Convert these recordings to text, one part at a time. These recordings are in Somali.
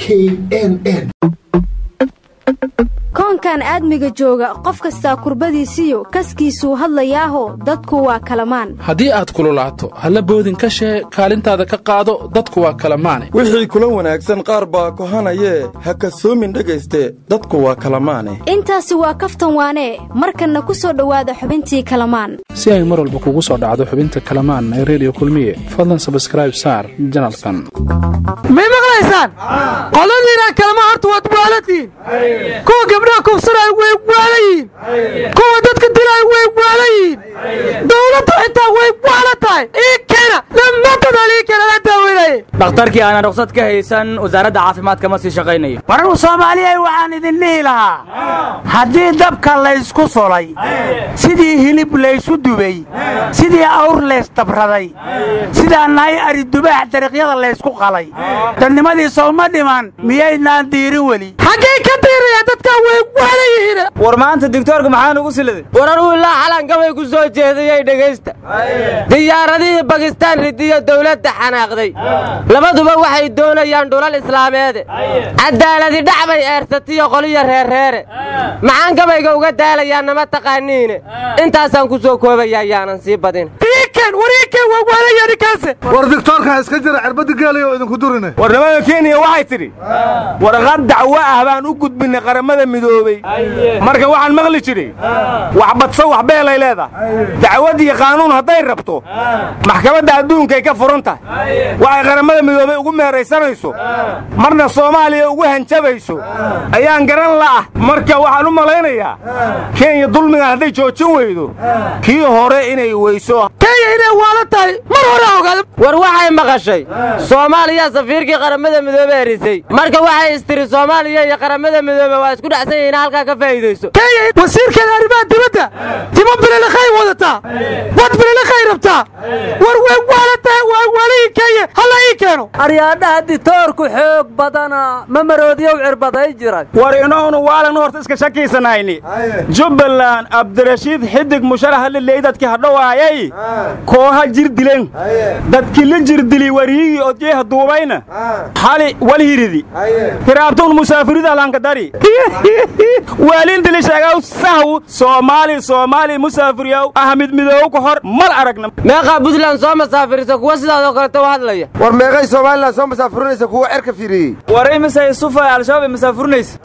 k n n koonkan aadmiga jooga qof kastaa kurbadiisiyo kaskiisuu hadlayaaho dadku waa kalamaan haddii aad kululaato halla boodin ka shee kaalintaada ka qaado dadku waa kalamaane wixii kula wanaagsan qaar baa kohanayee ha kasoomin dhegayste dadku waa kalamaane intaasi waa kaftan waanee markanna ku soo dhowaada xubintii kalamaan si ay mar walba kugu soo dhacdo xubinta kalamaan ee reediyo kulmiye fadlan sabskraib saar janalkan may maqlaysaan qoladiinaa kalama horta waad waalatiin kuwa gabdhaha kufsanay way waala yihiin kuwa dadka dilay way waala yihiin dowladda xitaa way waala tahay ii keena dhammaantoodaan ii keena la daaweynaye dhakhtarkii aanan ruqsad ka haysan wasaaradda caafimaadka ma sii shaqaynayo waranu soomaaliyay waxaan idin dhihi lahaa haddii dabka laysku solay sidii hilib laysu dubay sidii awr laysdabraday sidaa nahay ari dubaax dariiqyada laysku qalay dadnimadii sowma dhiman miyaydnaan diirin weli xaggay ka diiraya dadkaa way waala yihiin war maanta digtoorka maxaa nugu siladay war anuu ilaa xalankabay ku soo jeedayey dhegaysta diyaaradihii bakistaan ridiyo dawladda xanaaqday labaduba waxay doonayaan dhulal islaameede cadaaladi dhac bay eersatiyo qoliyo reerreere maxaan gabayga uga daalayaa nama taqaaniine intaasaan ku soo koobaya ayaanan sii badin war digtoorkan iska jira cirbadi geelaya oo idinku durine warnimada kenya waxay tidhi warqad dacwo ah baan u gudbinnay qaramada midoobey marka waxaan maqli jiray wax badso wax beelay leedahay dacwad iyo qaanuun hadday rabto maxkamadda adduunkay ka furan tahay waxay qaramada midoobey ugu meeraysanayso marna soomaaliya ugu hanjabayso ayaan garan la'ah marka waxaan u malaynayaa kenya dulmigan hadday joojin weydo kii hore inay weyso war waxay maqashay soomaaliya safiirkii qaramada midoobe erisay marka waxay istiri soomaaliya iyo qaramada midoobe waa isku dhacsan yihiin halkaa ka faa'iidayso wasiirkeeda arrimaha dibadda timo bililakhay wadataa wad bililakhay rabtaa war way waalataa waa waalihii kenya halla ii keeno aryaadhaha ditoorku xoog badana ma maroodiyow cirbaday jiray war inoonu waalan horta iska shakiisanayni jubbaland abdirashiid xidig musharaha liley dadkii hadhowaayay kooha jir dilen dadkii la jirdili wariyigii odjeeha duubayna xali walhiridi hiraabtuun musaafirida lankadari waalintili sheegaw sahw soomaali soomaali musaafiriyow ahmid midoow ka hor mal aragna meeqaa buntland soo masaafirisa kuwa sidaadoo kaleta u hadlaya war meeqay somalilan soo masaafurinaysa kuwa cerka fiiriyey war imisay sufa al-shabaab ay masaafurinaysa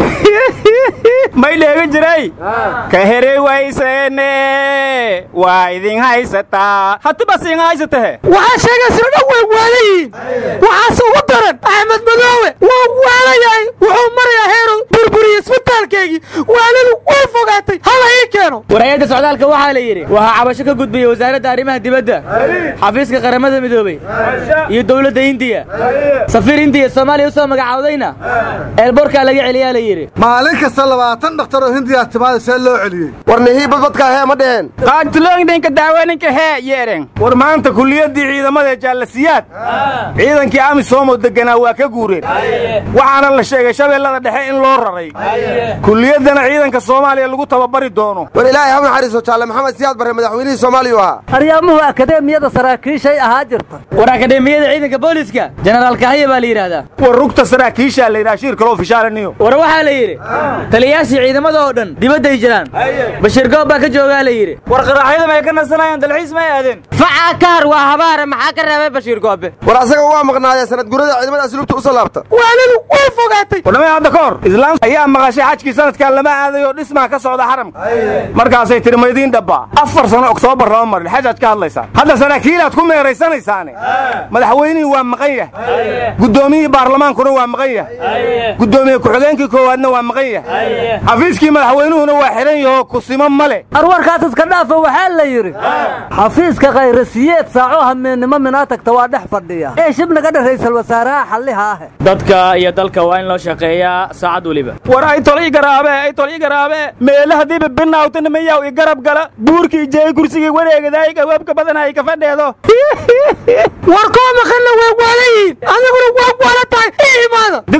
may dheega jiray ka herey wayseene waa idin haysataa hatibas idin haysatahe waxaa sheegaysa dhan way waala yihiin waxaase ugu daran axmed madoowe waa waala yahay wuxuu marayaa heeru burburiye isbitaalkeygii waaladu way fogaatay hala ii keeno war hay-adda socdaalka waxaa la yidhi waxaa cabasho ka gudbiyey wasaaradda arrimaha dibadda xafiiska qaramada midoobey iyo dowladda indiya safiir indiya soomaaliya u soo magacaawdayna eelboorkaa laga celiyaa la yidhi maalin kasta labaatan dhakhtar oo hindiyaa timaada see loo celiyey war nihii badbadkaa hee ma dheheen qaagtilooyinka daawaninka hee yeedhen war maanta kuliyaddii ciidamada jaalasiyaad ciidankii amisom oo degganaa waa ka guureen waxaana la sheegay shabeellada dhexe in loo raray kuliyaddana ciidanka soomaaliya lagu tababari doono war ilaahay ha naxariiso jaalle maxamed siyaad barre madaxweynihii soomaaliya u ahaa aryaamuhu akadeemiyada saraakiishay ahaa jirta war akadeemiyada ciidanka booliska jenaraal kahaya baa la yidhaahdaa war rugta saraakiishaa la yidhaha shir kaloo fishaalaniyo war waxaa la yidhi taliyayaashii ciidamada oo dhan dibadday jiraan bashiir goob baa ka joogaa la yidhi war qaraaxyada may ka nasanayaan dalxiis may aadeen facaa kahar waa habaare maxaa ka reebay bashiir goobe war asaga waa maqnaayee sanad gurada ciidamada asluubta u soo laabta waaladu way fogaatay warnamay hadda ka hor islaam ayaa maqashay xajkii sanadkan lama aadayo dhismaa ka socda xaramka markaasay tiri maydiin dhabbaa afar sano oktoobar lama marin xajaad ka hadlaysaan hadda saraakiilaad ku meeraysanaysaane madaxweynihii waa maqan yahay guddoomiyihii baarlamaankuna waa maqan yahay guddoomiye ku-xigeenkii koowaadna waa maqan yahay xafiiskii madaxweynuhuna waa xidhan yahoo kusimo ma leh arwarkaas iska dhaafa waxaa la yidhi xafiiska khayrasiyeed saaco hameennimo minaa tagta waa dhex fadhiya ee shib naga dha raysal wasaaraha xalliha ah dadka iyo dalka waa in loo shaqeeyaa saacad weliba war ay tol ii garaabe ay tol ii garaabe meele haddiiba binaawtana mayaw i garab gala buurkii jeey kursigii wareegadaay gawaabka badanay ka fadheedo war koo maqanna way waala yihiin adiguna waa waala tahay ii imaada digtor aan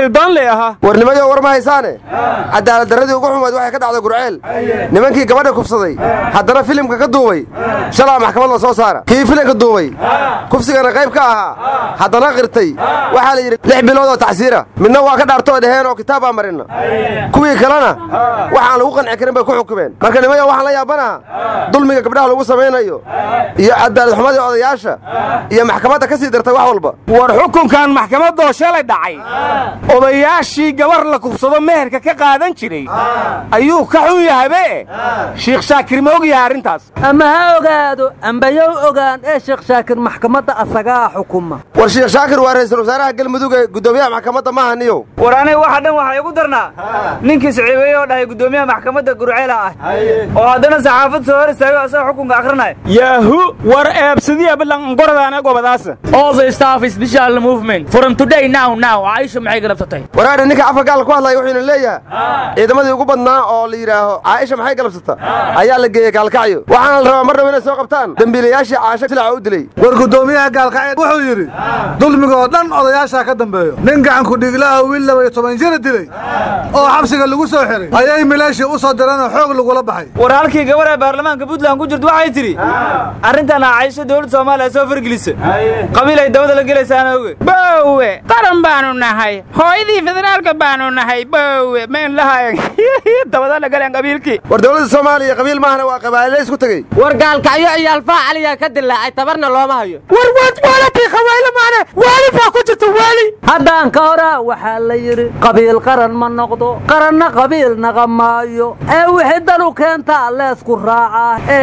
qabiildoonley ahaa warnimayo war ma haysaane cadaalad darradii ugu xumayd waxay ka dhacday gurceel nimankii gabadha kufsaday haddana filimka ka duubay shalaa maxkamad la soo saara kii filimka duubay kufsigana qayb ka ahaa haddana qirtay waxaa la yidhi lix bilood oo tacsiira midna waa ka dhaartoo dheheen oo kitaab baa marinna kuwii kalena waxaan lagu qanci karin bay ku xukumeen marka nimayo waxaan la yaabanaha dulmiga gabdhaha lagu samaynayo iyo cadaalad xumadii odayaasha iyo maxkamadda ka sii dartay wax walba war xukunkan maxkamadoo shalay dhacay odayaashii gabar la kufsado meherka ka qaadan jiray ayuu ka xun yahabe shiikh shaakir ma og yahay arrintaas ama ha ogaado ambayow ogaan ee sheekh shaakir maxkamadda asagaa xukuma war shiikh shaakir waa ra'iisul wasaaraha galmudug ee guddoomiyaha maxkamadda maaha niyow war aniga waxa dhan waxaa igu darnaa ninkii siciibeeye oo dhahay guddoomiyaha maxkamadda gurceela ah oo haddana saxaafad soo hor istaago asagoo xukunka akhrinaya yaahu war eebsadiya ballanqoradaana gobadaasa all the staff is special movement from today now now Aisha maxay galabsatay waraadha ninka afka gaal ku hadlaya wuxuuna leeyahay ciidamadii ugu badnaa oo la yidhaaho caaisha maxay galabsata ayaa la geeyey gaalkacyo waxaana la rabaa mar dhaba inay soo qabtaan dembiilayaashii caasho silaca u dilay war guddoomiyaha gaalkacyo wuxuu yidhi dulmiga oo dhan odayaashaa ka dambeeyo nin gacanku dhiglaha wiil laba iyo toban jira dilay oo xabsiga lagu soo xiray ayay mileeshii u soo direenoo xoog lagula baxay war halkii gabar ee baarlamaanka puntland ku jirta waxay tidhi arrintan Aisha dowladda Soomaaliya soo fargelisa qabiil ay dabada la gelaysaana oge bowe qaran baanu nahay hooyadii federaalka baanu nahay bowe mayn lahayn dabada la galeen qabiilkii war dowladda soomaaliya qabiil maahana waa qabaa'ile isku tegey war gaalkacyo iyo alfaa caliyaa ka dilaacay tabarna looma hayo war waad waalatii khawayle maane waali baa ku jirta waali haddaan ka hora waxaa la yidhi qabiil qaran ma noqdo qaranna qabiil naqa maayo ee wixii dan u keentaa leesku raacaa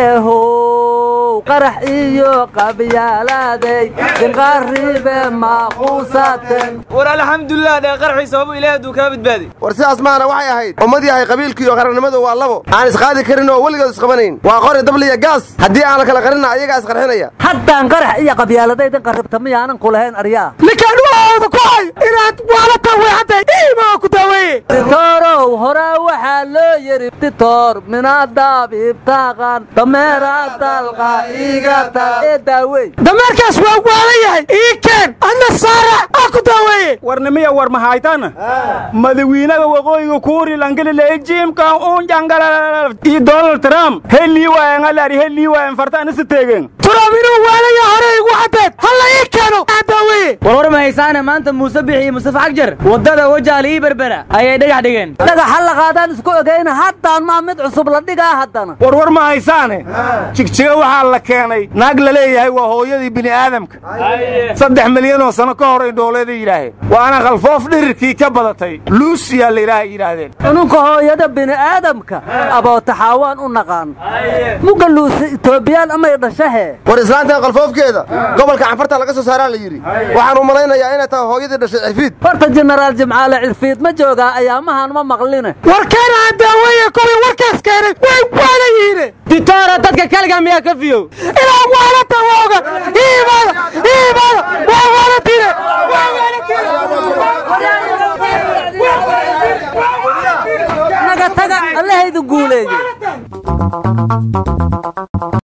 eehow qarax iyo qabyaalaaday dinqaaribe maaquusaten war alxamdulilah dhee qarxii sababu ilaahay hadduu kaa badbaadi war sidaas maana waxay ahayd ummad yahay qabiilkii iyo qarannimadu waa labo aan isqaadi karin oo weligood isqabanayn waa qori dabliya gaas haddii aan la kala qarinna ayagaa isqarxinaya haddaan qarax iyo qabyaaladaydan qarribta miyaanan ku lahayn aryaa ninkaan waooda ku hay inaad waala taaweexantay iimaa ku daaweeye titorow horaa waxaa loo yidhi titor minaadaabibtaqan dameera dalqa igata ee daawey dameerkaas waa waalan yahay ii keen adna saarac aa ku daaweeye warnimiya war mahaytana madawiinaga waqooyiga kuuri langelile jiimkan uun jangala iyo donald trump helii waayan alaari helii waayan fartaana si teegen trump inuu waalaya hore igu caddeed halla ii keeno aa daaweeye war war ma haysaana maanta muuse bixi iyo mustafa xagjar waddada wajaal ii berbera ayay dhagax dhigeen dhagaxa la qaadaan isku ogeyna haddaan maa mid cusub la dhigaa haddana war war ma haysaane jigjiga waxaa la keenay naag la leeyahay waa hooyadii bini aadamka saddex milyan oo sano ka hor ay dhooleeda yidhaaheen waana khalfoof dhirirkii ka badatay luusiyaa la yidhaaha yidhaahdeen cununka hooyada bini aadamka abootaxaawaan u naqaan muga luusi itoobiyaan amay dhashahee war islaantan qalfoofkeeda gobolka canfarta laga soo saaraa la yidhi waxaan u malaynayaa inay tahay hooyadii dhashay cirfiid horta jenaraal jimcaale cirfiid ma joogaa ayaamahan ma maqline warkeena aan daaweeye kuwii warkaas keenay way waala yihiine ditoora dadka kaliga miyaa ka fiyow inaan waalata waaga iimaada iimaada waa waalatine waa naga taga allahaydu guuleeye